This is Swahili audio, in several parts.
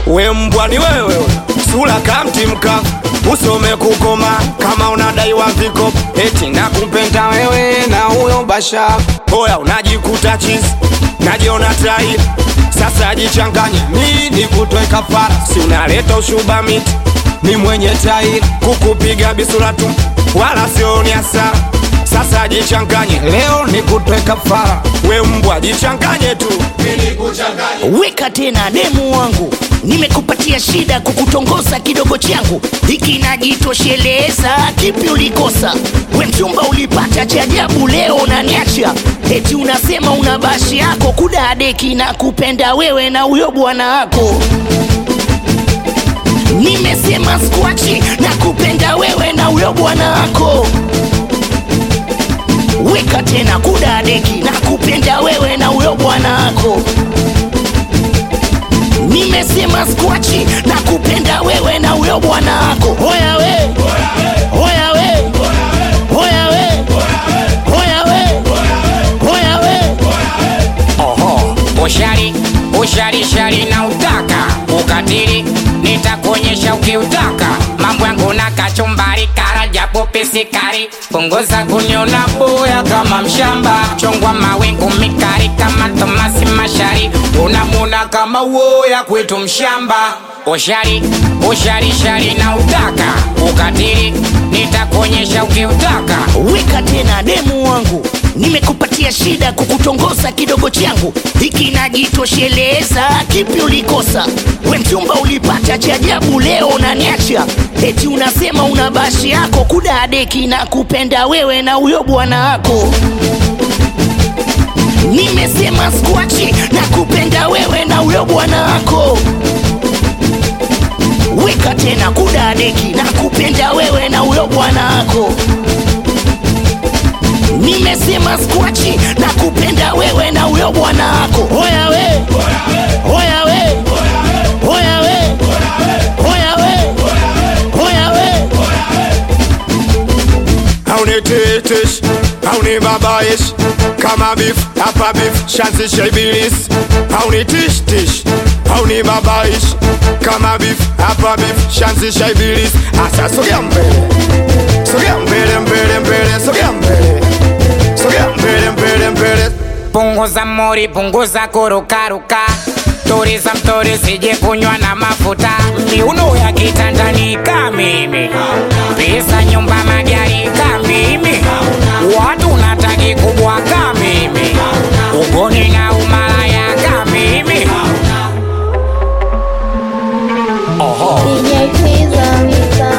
we mbwa ni wewe sura kamtimka usome kukoma kama unadaiwa viko eti nakupenda wewe na huyo basha hoya unajikuta chizi najiona tai sasa jichanganye nini kutoe kafara si unaleta ushuba miti ni mwenye tai kukupiga bisura tu wala sioni hasara sasa jichanganye leo ni kutoe kafara we mbwa jichanganye tu weka tena demu wangu nimekupatia shida kukutongoza kidogo changu hiki najitosheleza kipi ulikosa we mchumba ulipata cha ajabu leo unaniacha eti unasema una bashi yako kudadeki na kupenda wewe na huyo bwana wako nimesema skwachi na kupenda wewe na huyo bwana wako weka tena kudadeki na kupenda wewe na huyo bwana wako nimesema skwachi na kupenda wewe na huyo bwana wako hoya we hoya we hoya we hoya we hoya we Oho, ushari ushari shari na utaka ukatili, nitakuonyesha ukiutaka mambo yangu na kachumbari, kara japo pisikari, punguza kuniona boya kama mshamba, chongwa mawingu mikari kama Tomasi Mashari, unamuna kama woya kwetu mshamba. Ushari ushari shari na utaka ukatili, nitakuonyesha ukiutaka weka tena demu wangu nimekupatia shida kukutongoza kidogo changu hiki najitosheleza kipi ulikosa we mchumba ulipata cha ajabu leo unaniacha eti unasema una bashi yako kudadeki na kupenda wewe na huyo bwana wako nimesema skwachi na kupenda wewe na huyo bwana wako weka tena kudadeki na kupenda wewe na huyo bwana wako nimesema skwachi na kupenda wewe na huyo bwana wako hoya we hoya we hoya we hoya we hoya we hauniteteshi haunibabayeshi kama bifu hapa bifu shanzisha ibilisi haunitishtishi haunibabayeshi kama bifu hapa bifu shanzisha ibilisi asa sogea mbele sogea mbele mbele mbele sogea mbele sogea mbele mbele mbele punguza mori, punguza kurukaruka, tuliza mtori, sije kunywa na mafuta, miuno ya kitandani ka mimi, pesa nyumba, magari ka mimi, watu nataki kubwa ka mimi, ugoni na umalaya ka mimi. DJ Twiza Misa.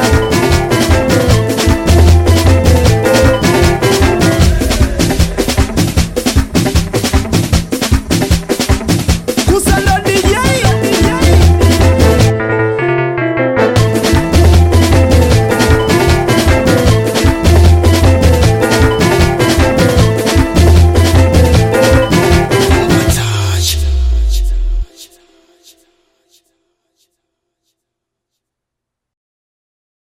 kusala